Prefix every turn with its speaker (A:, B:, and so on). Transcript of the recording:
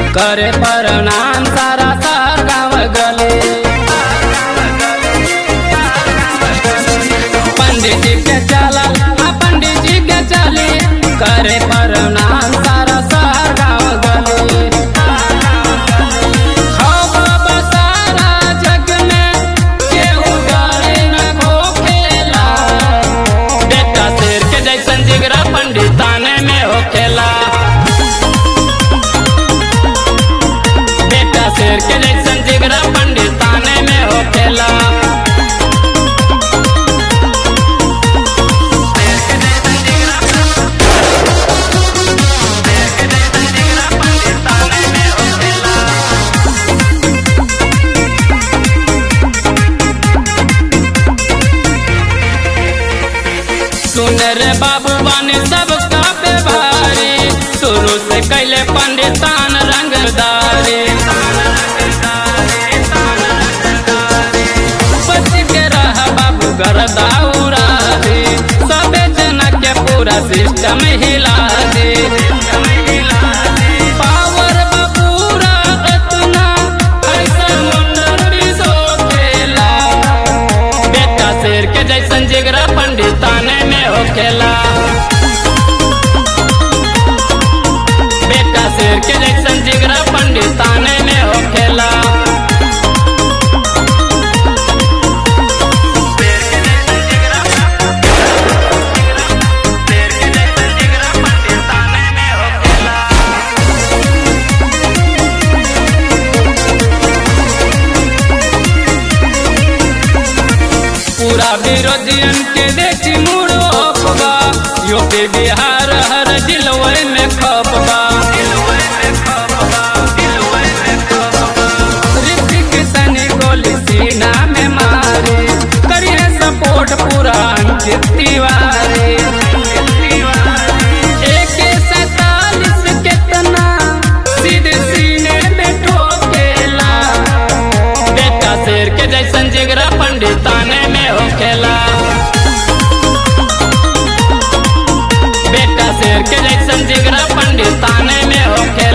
A: करे प्रणाम सारा सार गाँव गले पंडित जी के चला हाँ पंडित जी के चली करे प्रणाम सारा सार गाँव गले खाओ बाबा सारा जग में केहू गाड़ी न खोखेला बेटा शेर के जैसन जिगरा पंडिताने में होखेला बेटा शेर के जैसन जिगरा पंडिताने में होखेला सुन रे बाबू बानी सब पे भारी शुरू से कैले पंडितान रंगदारी बच के रह बाबू गरदा उड़ा दे सबे जना के पूरा सिस्टम हिला दे पावर बा पूरा अतना ऐसा मुंडन भी सोचेला बेटा शेर के जैसन जिगरा पंडिताने में होखेला बेटा शेर के जैसन जिगरा पंडिताने में होखेला पूरा विरोधियन के देखी मुड़ो अफवा यूपी बिहार हर जिलवे में खपबा ऋतिक सनी गोली सीना में मारे करिए सपोर्ट पूरा अंकित तिवारी AK सैतालीस कितना सीधे सीने में ठोकेला बेटा शेर के जैसन जिगरा पंडिताने में होखेला बेटा शेर के जैसन जिगरा पंडिताने में होखेला